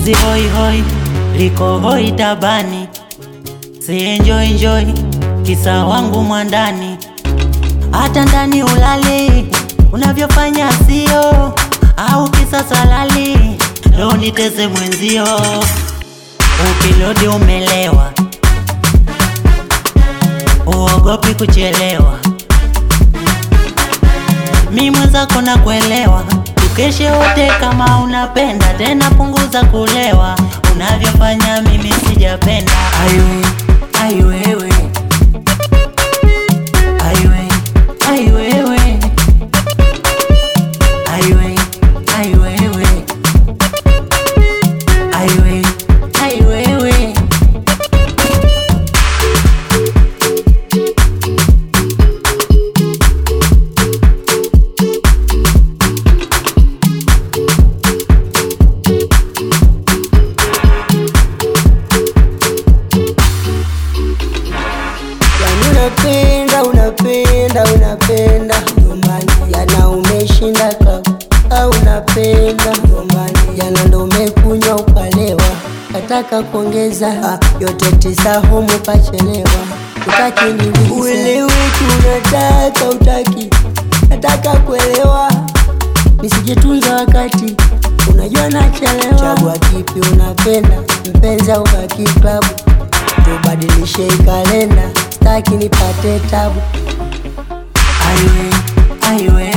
penzi hoi hoi liko hoi tabani, si enjoy enjoy kisa wangu mwandani, hata ndani ulali unavyofanya sio, au kisa salali ndo niteze mwenzio, ukilodi umelewa, uogopi kuchelewa, mi mwenzako na kuelewa, tukeshe wote kama unapenda tena, punguza kulewa, unavyofanya mimi sijapenda. Aiwe, aiwewe, aiwe, aiwewe, aiwe, aiwewe, aiwe, aiwewe. Yani unapenda unapenda unapenda nyumbani, yana umeshinda klabu au unapenda nyumbani, yana ndo umekunywa ukalewa, nataka kuongeza ah, yote tisa humu pachelewa, utaki nilize uelewe tu unataka utaki, nataka kuelewa nisijitunza wakati unajua nachelewa. Chagua kipi unapenda, mpenzi au baki klabu, tubadilishe kalenda, staki nipate tabu. Aiwe, aiwe,